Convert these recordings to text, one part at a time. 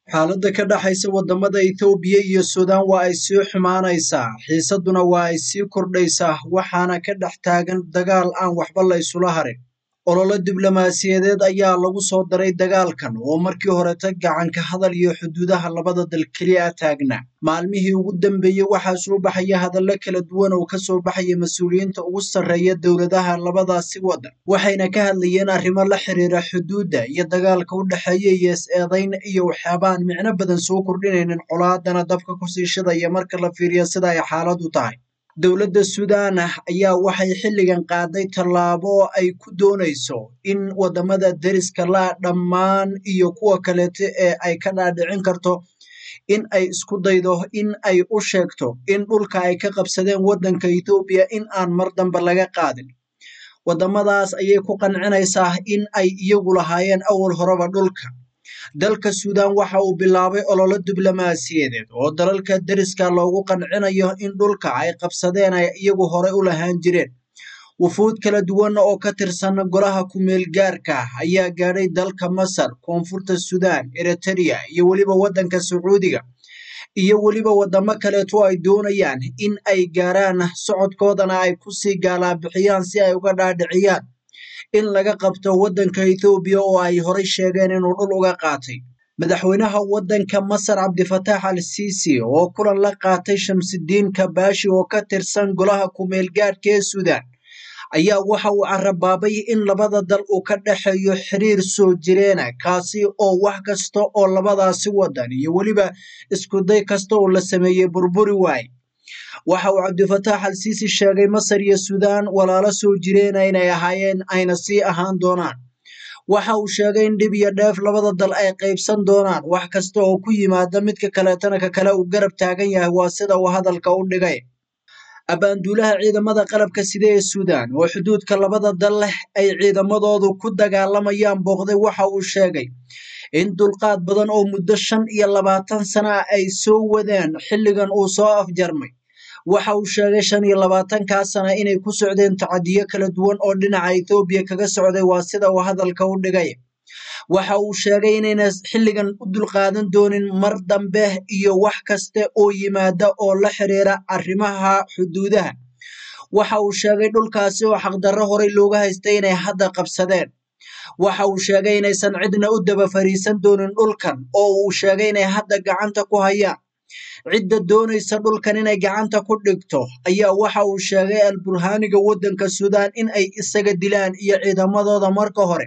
xaaladda ka dhaxaysa waddamada Itoobiya iyo Suudaan waa ay sii xumaanaysaa xiisadduna waa ay sii kordhaysaa waxaana ka dhex taagan dagaal aan waxba la isula harin olole diblomaasiyadeed ayaa lagu soo daray dagaalkan oo markii horeta gacanka hadal iyo xuduudaha labada dal keliya taagnaa maalmihii ugu dambeeyey waxaa soo baxaya hadallo kala duwan oo kasoo baxaya mas-uuliyiinta ugu sarreeya dowladaha labadaasi waddan waxayna ka hadlayeen arrimo la xiriira xuduudda iyo dagaalka u dhexeeya iyo is-eedayn iyo waxyaabaan micno badan soo kordhinaynin colaadana dabka kusii shidaya marka la fiiriyo sida ay xaaladu tahay dowladda suudaan ayaa waxay xilligan qaaday tallaabo ay ku doonayso in waddamada deriska la dhammaan iyo kuwa kaleeto ee ay ka dhaadhicin karto in ay isku daydo in ay u sheegto in dhulka ay ka qabsadeen waddanka Itoobiya in aan mar dambe laga qaadin waddamadaas ayay ku qancinaysaa in ay iyagu lahaayeen awal horeba dhulka dalka suudaan waxa uu bilaabay ololo diblomaasiyadeed oo dalalka deriska loogu qancinayo in dhulka ay qabsadeen ay iyagu horey u lahaan jireen wufuud kala duwan oo ka tirsan golaha ku-meel gaarka ah ayaa gaadhay dalka masar koonfurta suudaan eritereya iyo weliba waddanka sacuudiga iyo weliba waddamo kaleeto ay doonayaan in ay gaaraan socodkoodana ay kusii gaalaabixiyaan si ay uga dhaadhiciyaan in laga qabto waddanka Itoobiya oo ay horay sheegeen inuu dhul uga qaatay madaxweynaha waddanka Masar Cabdifataax al-Siisi oo kulan la qaatay Shamsidiin Kabaashi oo ka tirsan golaha ku-meel gaadhka ee Suudaan ayaa waxa uu carabaabay in labada dal uu ka dhexeeyo xiriir soo jireena kaasi oo wax kasta oo labadaasi waddan iyo weliba iskuday kasta oo la sameeyey burburi waaye waxa uu cabdifataax al-siisi sheegay masar iyo suudaan walaalo soo jireena inay ahaayeen ayna sii ahaan doonaan waxa uu sheegay in dhib iyo dheef labada dal ay qaybsan doonaan wax kasta oo ku yimaada midka kaleetana ka kale uu garab taagan yahay waa sida uu hadalka u dhigay abaanduulaha ciidamada qalabka sida ee suudaan oo xuduudka labada dal leh ay ciidamadoodu ku dagaalamayaan booqday waxa uu sheegay in dulqaad badan oo muddo shan iyo labaatan sana ah ay soo wadeen xilligan uu soo afjarmay waxa uu sheegay shan iyo labaatankaa sana inay ku socdeen tacadiyo kala duwan oo dhinaca Itoobiya kaga socday waa sida uu hadalka u dhigay waxa uu sheegay inayna xilligan u dulqaadan doonin mar dambe iyo wax kaste oo yimaada oo la xiriira arrimaha xuduudaha waxa uu sheegay dhulkaasi oo xaqdarro horey looga haystay inay hadda qabsadeen waxa uu sheegay inaysan cidna u daba fariisan doonin dhulkan oo uu sheegay inay hadda gacanta ku hayaan cidda doonaysa dhulkan inay gacanta ku dhigto ayaa waxa uu sheegay al-burhaaniga waddanka suudaan in ay isaga dilaan iyo ciidamadooda marka hore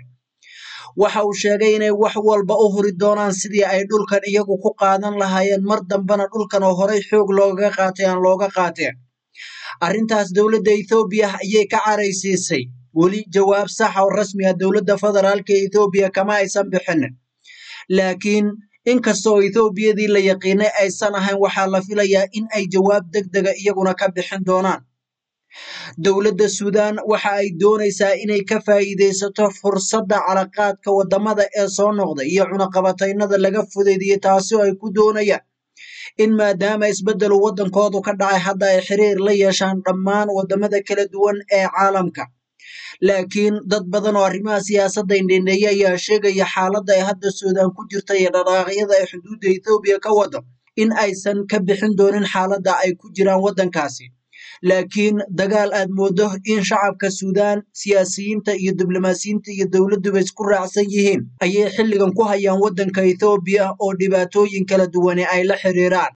waxa uu sheegay inay wax walba u huri doonaan sidii ay dhulkan iyagu ku qaadan lahaayeen mar dambena dhulkan oo horey xoog loogaga qaatay aan looga qaateen arrintaas dowladda ethoobiya ayay ka caraysiisay weli jawaab sax oo rasmi ah dowladda federaalka ee ethoobiya kama aysan bixinin laakiin inkasta oo ethoobiyadii la yaqiinay aysan ahayn waxaa la filayaa in ay jawaab deg dega iyaguna ka bixin doonaan dowladda suudaan waxa ay doonaysaa inay ka faa'iidaysato fursadda calaqaadka waddamada ee soo noqda iyo cunaqabataynada laga fudaydiyey taasi oo ay ku doonayaan in maadaama isbeddelu waddankoodu ka dhacay hadda ay xiriir la yeeshaan dhammaan waddamada kala duwan ee caalamka laakiin dad badan oo arrimaha siyaasadda indhendheeya ayaa sheegaya xaaladda ay hadda suudaan ku jirta iyo dhaqaaqyada ay xuduudda ethoobiya ka wado in aysan ka bixin doonin xaaladda ay ku jiraan waddankaasi laakiin dagaal aad moodo in shacabka suudaan siyaasiyiinta iyo diblomaasiyiinta iyo dowladduba isku raacsan yihiin ayay xilligan ku hayaan waddanka ethoobiya oo dhibaatooyin kala duwane ay la xiriiraan